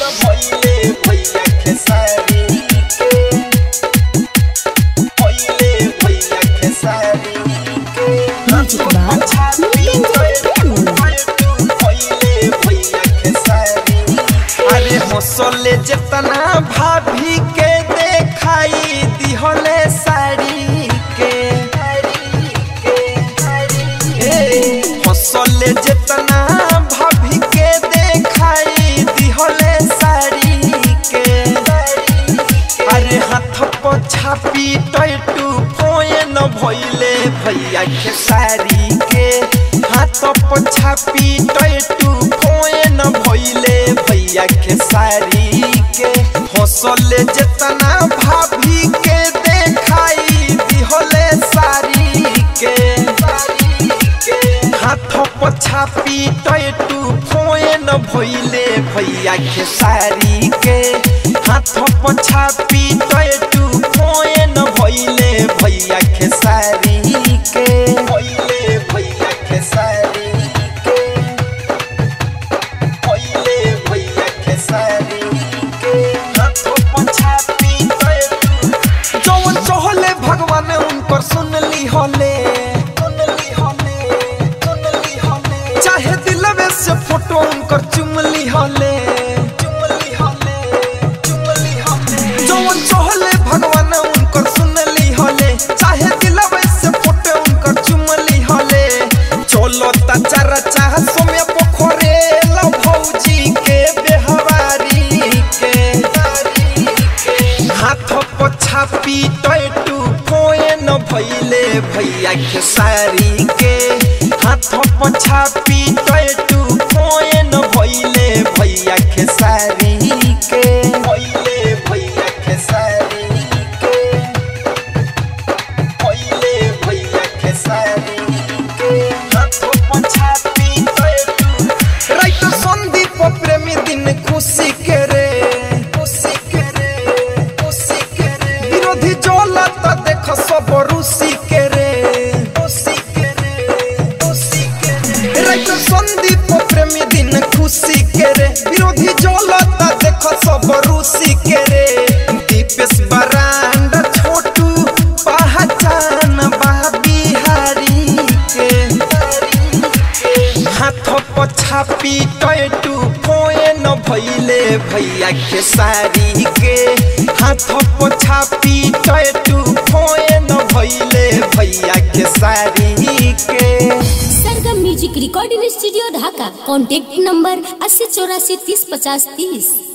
भइले भैया खेसारी के भइले भैया खेसारी के Music by भइले भैया खेसारी अरे हंसले जेतना भाभी के देखाई दिहले साड़ी के ए, हंसले जेतना भाभी के देखाई दिहले साड़ी के अरे हाथ पछापी टैटू फोन भइले भैया के साड़ी के हाथ पछापी टैटू फोन भइले भैया के साड़ी के हंसले जेतना भाभी के देखाई दिहले साड़ी के हाथ पछापी टैटू फोन भइले भैया के साड़ी के हाथ पछापी टैटू फोन भइले भैया के साड़ी के भइले भैया के साड़ी के भइले भैया के साड़ी के हाथ पछापी टैटू जौन चहले भगवान उनकर सुनली होले सुनली होले सुनली होले चाहे दिलवे से फोटो उनकर चुमली होले चुमली होले चुमली होले जौन चहले भगवान उनकर सुनली होले चाहे दिलवे से फोटो उनकर चुमली होले चलो ता चारा चाह सोमे पोखरे लो भौजी के बेहवारी के हाथ पछापी टैटू फोन भइले भैया के साड़ी के हाथ पछापी टैटू फोन भइले भैया के साड़ी के भइले भैया के साड़ी के भइले भैया के साड़ी के हाथ पछापी टैटू राइट संदीप प्रेमी दिन खुशी के रे खुशी के रे खुशी के रे विरोधी जलत देख सब रुसी के रे खुशी के रे खुशी के रे राइट संदीप प्रेमी दिन खुशी के रे विरोधी जलत देख सब रुसी के रे दीपेश बरांड छोटू पहचान बा बिहारी के हाथ पछापी टैटू फोन भइले भैया के साड़ी के हाथ पछापी टैटू फोन भइले भैया के साड़ी के Sargam music recording studio Dhaka contact number अस्सी चौरासी तीस पचास तीस